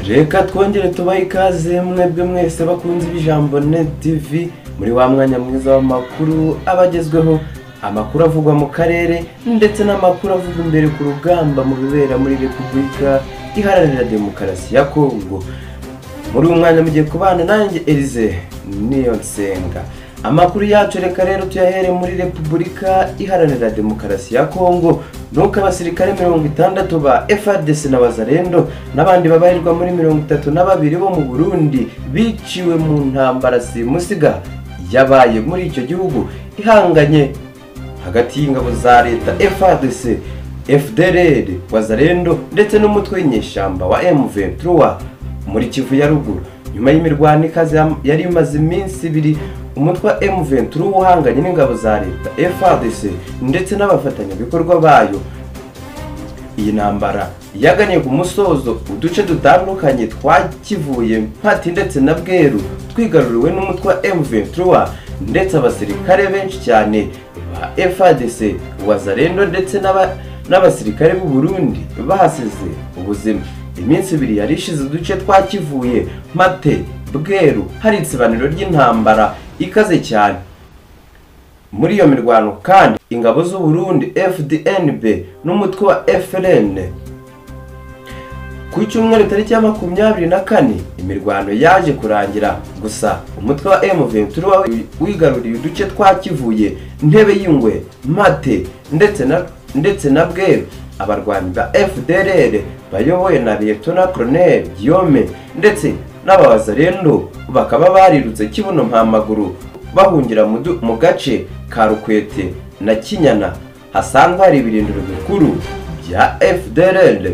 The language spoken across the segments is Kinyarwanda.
reka twongere tubahe ikaze mwebwe mwese bakunze ibijambo net tv muri wa mwanya mwiza w'amakuru aba agezweho amakuru avugwa mu karere ndetse n'amakuru avugwa imbere ku rugamba mu bibera muri repubulika iharanira demokarasi ya kongo muri uyu mwanya mugiye kubana nanjye elize niyo nsenga amakuru yacu reka rero tuyahere muri repubulika iharanira demokarasi ya kongo nuko abasirikare mirongo itandatu ba frdc n'abazarendo n'abandi babarirwa muri mirongo itatu na babiri bo mu burundi biciwe mu ntambara simusiga yabaye muri icyo gihugu ihanganye hagati y'ingabo za leta frdc fdrr wazarendo ndetse n'umutwe w'inyeshyamba wa m23 muri kivu ya ruguru nyuma y'imirwano ikaze yam- yari imaze iminsi ibiri umutwe wa m23 uhanganye n'ingabo za leta frdc ndetse n'abafatanyabikorwa bayo iyi ntambara yaganye ku musozo uduce dutandukanye twakivuye mpati ndetse na bweru twigaruriwe n'umutwe wa m23 ndetse abasirikare benshi cyane ba fadc wazarendo ndetse n'aba- n'abasirikare b'u burundi bahasize ubuzima iminsi ibiri yari ishize uduce twakivuye mate bweru hari insibaniro ry'intambara ikaze cyane muri iyo mirwano kandi ingabo z'u Burundi FDNB n'umutwe wa FLN ku cyumweru tariki ya makumyabiri na kane imirwano yaje kurangira gusa umutwe wa M23 wi- wigaruriye uduce twa Kivuye Ntebe y'Ingwe Mate ndetse na ndetse na Bweru abarwanyi ba FDLR bayobowe na Lieutenant Colonel Guillaume ndetse n'ababazarendo bakaba barirutse kibuno mpamaguru bahungira mu du- mu gace ka Rukwete na Kinyana hasanzwe hari ibirindiro bikuru bya FDLR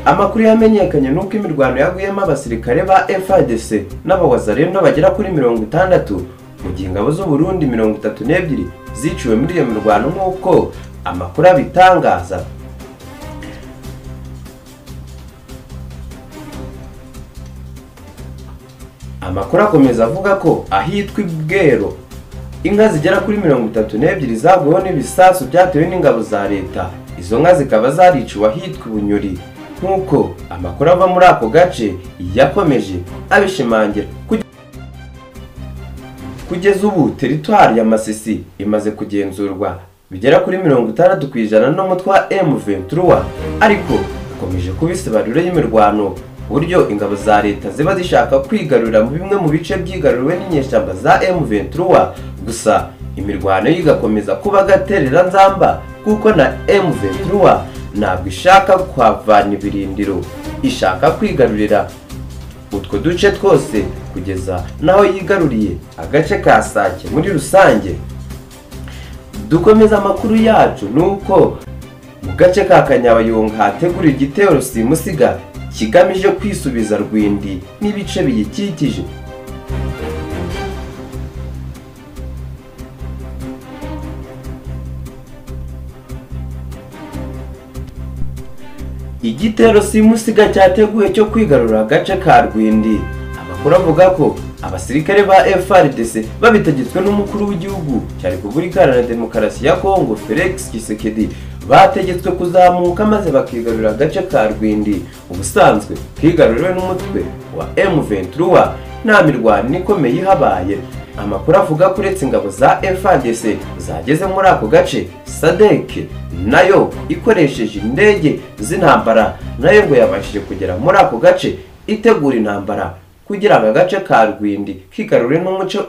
amakuru yamenyekanye nuko imirwano yaguyemo abasirikare ba FARDC n'abawazarendo bagera kuri mirongo itandatu mu gihe ingabo z'u Burundi mirongo itatu n'ebyiri ziciwe muri iyo mirwano nk'uko amakuru abitangaza amakuru akomeza avuga ko ahitwa ibwero inka zigera kuri mirongo itatu n'ebyiri zaguweho n'ibisasu byatewe n'ingabo za leta izo nka zikaba zariciwe ahitwa ibunyori nk'uko amakuru ava muri ako gace yakomeje abishimangira Kuge- kugeza ubu teritwari ya masisi imaze kugenzurwa bigera kuri mirongo itandatu ku ijana n'umutwe wa m23 ariko ikomeje kuba isibariro y'imirwano uburyo ingabo za leta ziba zishaka kwigarurira mu bimwe mu bice byigaruriwe n'inyeshyamba za m23 gusa imirwano yo igakomeza kuba agaterera nzamba kuko na m23 ntabwo ishaka kuhavana ibirindiro ishaka kwigarurira utwo duce twose kugeza n'aho yigaruriye agace ka sake muri rusange dukomeza amakuru yacu ni uko mu gace ka kanyabayonga hategura igitero simusiga kigamije kwisubiza rwindi n'ibice biyikikije igitero simusiga cyateguwe cyo kwigarura agace ka rwindi amakuru avuga ko abasirikare ba frdc babitegetswe n'umukuru w'igihugu cya repubulika iharanira demokarasi ya kongo felix kisekedi bategetswe kuzamuka maze bakigarurira agace ka rwindi ubusanzwe kigaruriwe n'umutwe wa m23 nta mirwano ikomeye ihabaye amakuru avuga ko uretse ingabo za FARDC zageze muri ako gace SADC nayo ikoresheje indege z'intambara nayo ngo yabashije kugera muri ako gace itegura intambara kugira ngo agace ka Rwindi kigarure n'umuco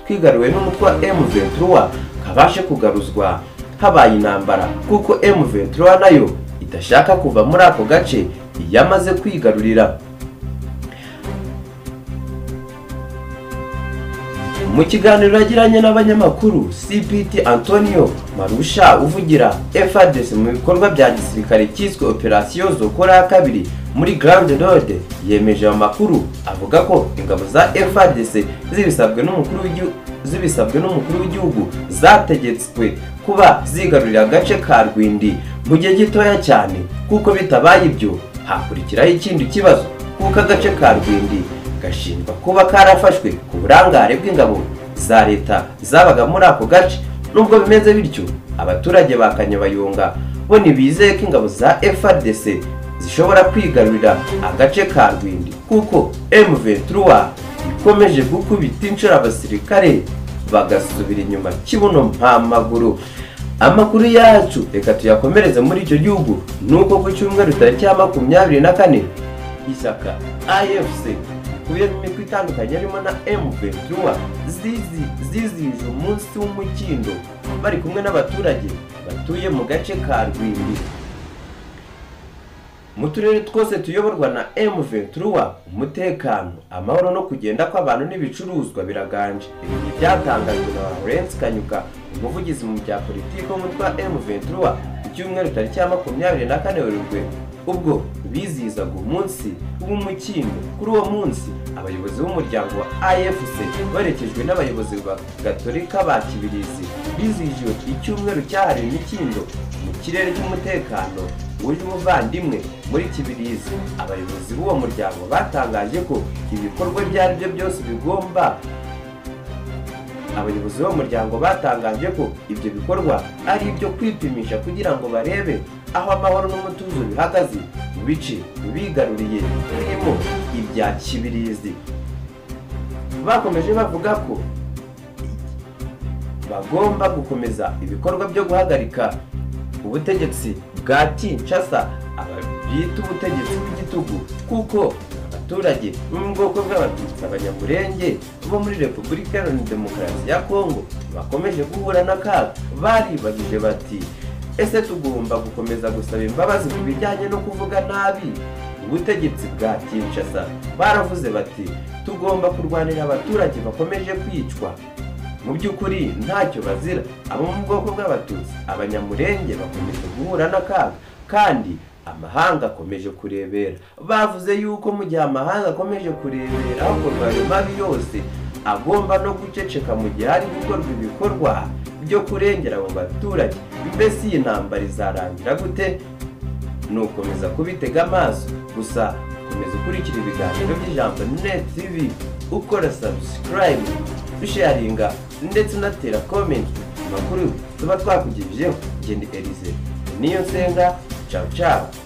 kigaruwe n'umutwe wa M23 kabashe kugaruzwa habaye intambara kuko M23 nayo idashaka kuva muri ako gace yamaze kwigarurira mu kiganiro yagiranye n'abanyamakuru cpt antonio marusha uvugira frdc mu bikorwa bya gisirikare cyiswe operasiyo zokora ya kabiri muri grande node yemeje ayo makuru avuga ko ingabo za frdc zibisabwe n'umukuru w'igihu- zibisabwe n'umukuru w'igihugu zategetswe kuba zigarurira agace ka rwindi mu gihe gitoya cyane kuko bitabaye ibyo hakurikiraho ikindi kibazo kuko agace ka rwindi gashinjwa kuba karafashwe ku burangare bw'ingabo za leta zabaga muri ako gace nubwo bimeze bityo abaturage ba kanyabayonga bo ntibizeye ko ingabo za frdc zishobora kwigarurira agace ka rwindi kuko M23 ikomeje gukubita inshuro abasirikare bagasubira inyuma kibuno mpamaguru amakuru yacu reka tuyakomereze muri icyo gihugu nuko ku cyumweru tariki ya makumyabiri na kane ishyaka afc rikubiyemo imitwe itandukanye harimo na m23 zizi zizihije umunsi w'umukindo bari kumwe n'abaturage batuye mu gace ka rwindi mu turere twose tuyoborwa na M23 umutekano amahoro no kugenda kw'abantu n'ibicuruzwa biraganje ibi ni byatangajwe na Lawrence Kanyuka umuvugizi mu bya politiki w'umutwe wa M23 ku cyumweru tariki ya makumyabiri na kane werurwe ubwo bizihizaga umunsi w'umukindo kuri uwo munsi abayobozi b'umuryango wa afc baherekejwe n'abayobozi ba gatolika ba kibirizi bizihijwe icyumweru cyahariwe imikindo mu kirere cy'umutekano wuje umuvandimwe muri kibirizi abayobozi b'uwo muryango batangaje ko ibikorwa ibyo ari byo byose bigomba abayobozi b'uwo muryango batangaje ko ibyo bikorwa ari ibyo kwipimisha kugira ngo barebe aho amahoro n'umutuzo bihagaze mu bice bigaruriye birimo ibya kibirizi bakomeje bavuga ko bagomba gukomeza ibikorwa byo guhagarika ubutegetsi bwa kinshasa bita ubutegetsi bw'igitugu kuko abaturage bo mu bwoko bw'abatutsi abanyamurenge bo muri repubulika iharanira demokarasi ya kongo bakomeje guhura n'akaga baribagije bati ese tugomba gukomeza gusaba imbabazi ku bijyanye no kuvuga nabi ubutegetsi bwa kinshasa baravuze bati tugomba kurwanira abaturage bakomeje kwicwa mu by'ukuri ntacyo bazira abo mu bwoko bw'abatutsi abanyamurenge bakomeje guhura n'akaga kandi amahanga akomeje kurebera bavuze yuko mu gihe amahanga akomeje kurebera hakorwa ayo mabi yose agomba no guceceka mu gihe hari gukorwa ibikorwa byo kurengera abo baturage mbese iyi ntambara izarangira gute ni ukomeza kubitega amaso gusa komeza ukurikira ibiganiro by'ijambo net tv ukora subscribe dusharinga ndetse unatera komenti amakuru tuba twakugejejeho genda elize niyo nsenga cawu cawu